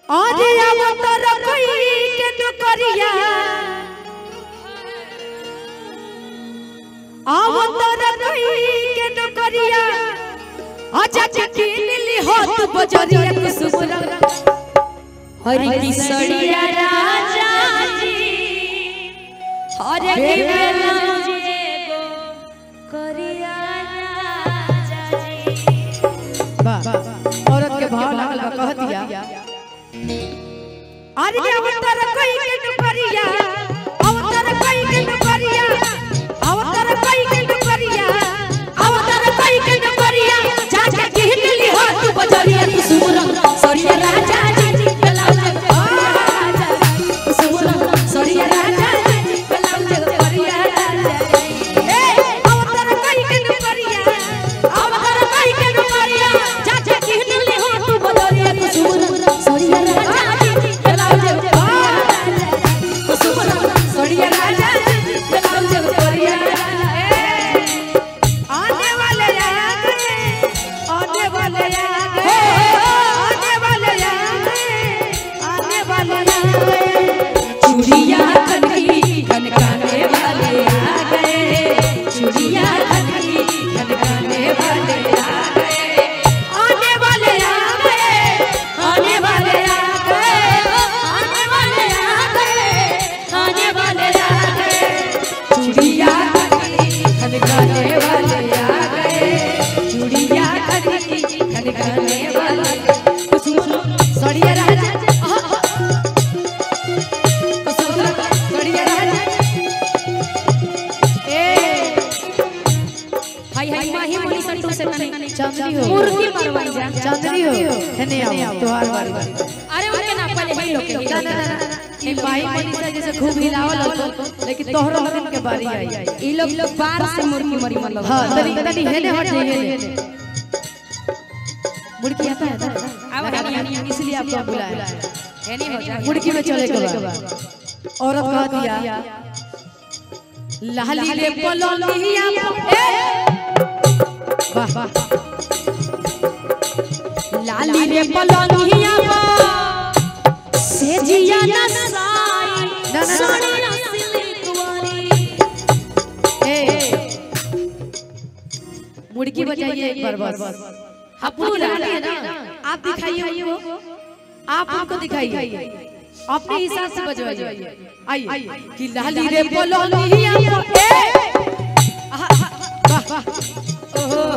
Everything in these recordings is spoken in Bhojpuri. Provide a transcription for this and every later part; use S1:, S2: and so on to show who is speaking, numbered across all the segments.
S1: आज अवतार कोई के दुकरिया अवतार कोई के दुकरिया आजा चकिन ली होत बजरिया कुसुम हरि किसरिया राजा जी हरे के बेला जेगो करिया राजा जी
S2: वाह औरत के भाव लागल बा कह दिया
S1: अरे अवतार कोई के दुकरिया अवतार कोई के दुकरिया अवतार कोई के दुकरिया अवतार कोई के दुकरिया जाके कहन ली हो तू बजरिया तू सुमरन सरिया राजा जी बेलाल राजा तू सुमरन सरिया राजा जी बेलाल करिया राजा ए अवतार कोई के दुकरिया अवतार कोई के दुकरिया जाके कहन ली हो तू बजरिया तू सुमरन सरिया राजा जी बेलाल तू सुमरन सरिया राजा जी बेलाल करिया आने वाले आ गए आने वाले आ गए आने वाले आ गए आने वाले आ गए चूड़िया खनकी खनकाने वाले आ गए चूड़िया खनकी खनकाने वाले आ गए आने वाले आ गए आने वाले आ गए आने वाले आ गए आने वाले आ गए चूड़िया खनकी खनकाने वाले आ गए चूड़िया खनकी खनकाने वाले कुसुम सड़िया राजा आहा, कुसुम सड़िया राजा ए हाय हाय माही मोही संतोष से तने
S2: चांदनी हो
S1: मूर्ति मरवाई जा
S2: चांदनी हो हेने आओ तोहार बारी बारी
S1: अरे उनके ना पहले ही लोग के
S2: ना ना ना ना ई भाई मनीषा जैसे खूब हिलावल होतो लेकिन तोहरो दिन के बारी आई
S1: ई लोग लोग बार से मुर्गी मरी मतलब
S2: हां तनी तनी हेने हट जाइए हेने मुड़की आता है ना
S1: अब हनी
S2: इसलिए आपको बुलाया
S1: है नहीं हो जा
S2: मुड़की में चले के बाद औरत कह दिया लाली रे पलोलिया ए वाह वाह
S1: लाली रे पलंगिया पर से जिया नसाई
S2: ना, ना।
S1: सोनिया सिल्क वाली
S2: ए मुड़की बजाइए एक बार बस आप पूरा है ना आप दिखाइए उनको आप उनको दिखाइए अपने हिसाब से बजवाइए आइए कि लाली रे पलोलिया ए आहा, आहा, वाह वाह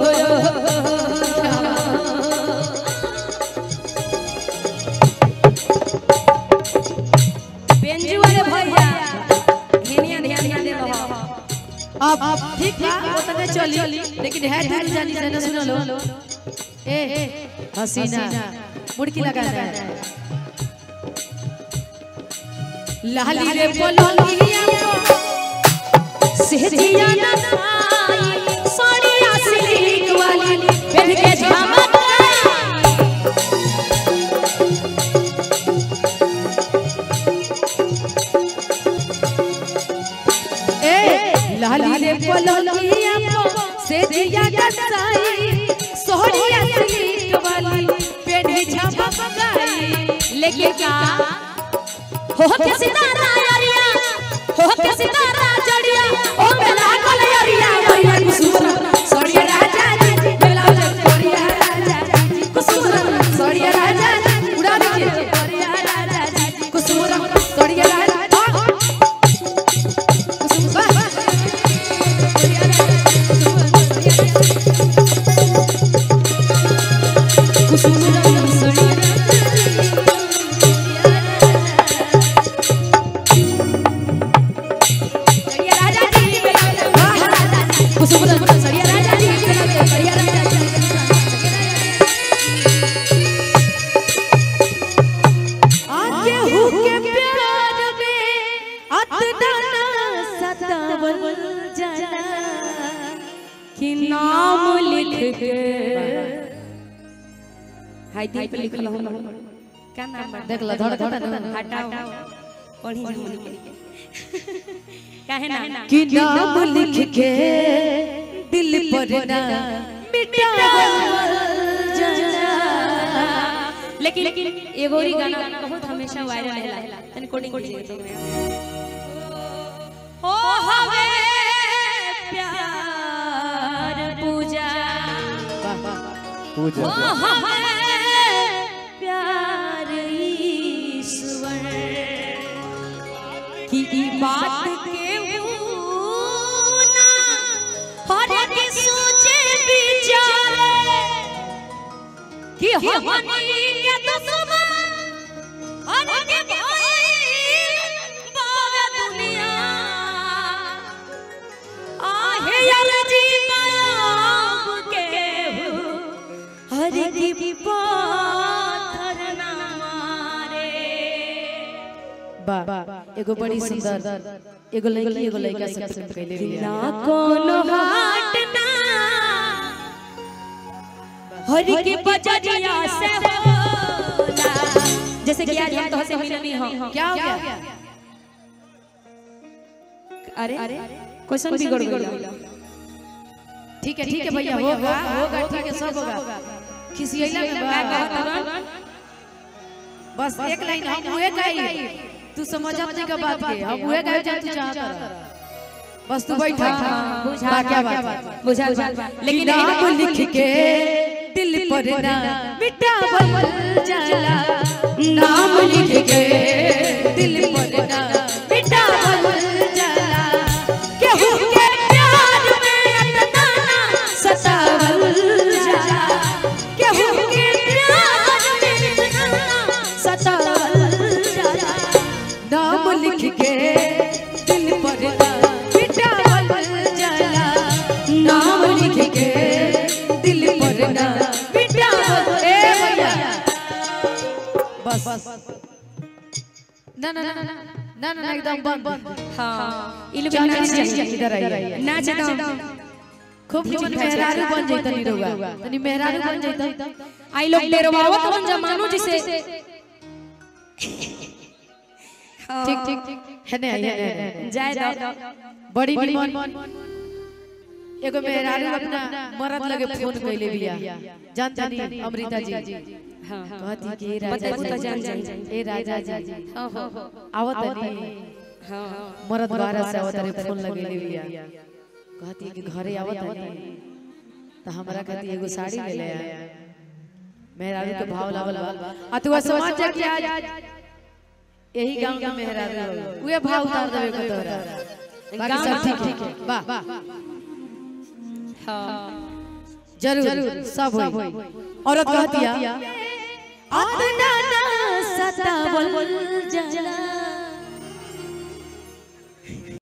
S1: बेंजू वाले भैया हेनिया ध्यान ध्यान दे रहा
S2: अब अब ठीक था उतने चली लेकिन है दूर जानी से ना सुन लो ए हसीना मुड़की लगा है लाली रे पलोलिया
S1: से जिया नसाई सोनिया सिल्क वाली पहन के झमक
S2: ए लाली रे पलोलिया से जिया दसाई सोहरिया सिल्क वाली पेढ़ी झमक गई
S1: लेकिन क्या हो के सितारा अरिया हो के सितारा जड़िया ओ मेला कोले अरिया अरिया कुसुम सोड़िया राजा जी मेला कोरिया राजा जी कुसुम सोड़िया राजा जी
S2: उड़ा दीजिए
S1: कोरिया राजा जी
S2: कुसुम सोड़िया राजा कुसुम वाह
S1: कुसुम सोड़िया सोड़िया राजा जी मेला राजा जी कुसुम सोड़िया राजा जी मेला सोड़िया राजा जी
S2: आके हुके प्यार में अतना ना सतावल जाना
S1: कि नाम लिख के हाय दिल पे लिखल हो क्या नाम बा
S2: देख ला धड़कता ना
S1: हटाओ पढ़ी जमनी के काहे ना
S2: कि नाम लिख के दिल पर ना मिटावल जाना
S3: लेकिन एगो ही गाना बहुत हमेशा वायरल रहेला तनी कोडिंग कीजिए तो हो हवे प्यार पूजा
S4: पूजा
S3: हो हवे प्यार ईश्वर की ई बात के ना हर के सोचे विचारे कि हमनी के दुश्मन हर के भाई बावे दुनिया आहे यार जी नाम के हर की पाथर ना मारे
S2: वाह एगो बड़ी सुंदर एगो लड़की एगो लड़का से प्रेम कैले बिया
S3: ना कोनो हाट ना हरि के बजरिया से होला जैसे कि आज हम तो से मिलनी हो
S2: क्या हो गया
S3: अरे क्वेश्चन बिगड़ गया
S2: ठीक है ठीक है भैया होगा होगा ठीक है सब होगा खिसियला में बा बस एक लाइन हम उहे गाई तू समझ अपने का बात के हम उहे गाई जब तू चाहता रह। बस तू बैठा
S3: बुझा
S2: क्या बात
S3: बुझा लेकिन
S2: नाम लिख के दिल पर ना मिटावल जाला नाम लिख के दिल पर ना मिटावल जाला केहू के प्यार में इतना ना सतावल जाला केहू के प्यार में इतना ना सतावल जाला नाम लिख के दिल पर ना मिटावल जाला नाम लिख के दिल पर ना मिटावल ए भैया बस ना ना ना ना ना ना एकदम बंद
S3: हां इ लोग
S2: चल,
S3: नाच
S2: चल, चल,
S3: जाइए
S2: इधर आइए।
S3: नाच दम
S2: खूब निमन मेहरारू बन जैता निरौगा तनी मेहरारू बन जैता
S3: आई लोग डेरवावत बन जमानो जिसे
S2: ठीक ठीक है ने है ने
S3: जाय दो
S2: बड़ी निमन एगो मेहरारू अपना मरद लगे फोन कैले बिया जानता नहीं अमृता जी
S3: हां
S2: कहती कि ए
S3: पता
S2: राजा
S3: पता जान
S2: जी
S3: जान
S2: ए राजा जी
S3: हां हां
S2: आवत नहीं
S3: हां
S2: मरद बारह से आवत रे फोन लगेले बिया कहती कि घरे आवत नहीं त हमरा कहती एगो साड़ी ले ले आ मेहरारू के भाव लागल बा आ तू समाज जा कि आज यही गांव के मेहरारू उहे भाव उतार देवे को तोरा बाकी सब ठीक है वाह
S3: हां
S2: जरूर सब होई औरत कहतिया अतना ना सतावल जाला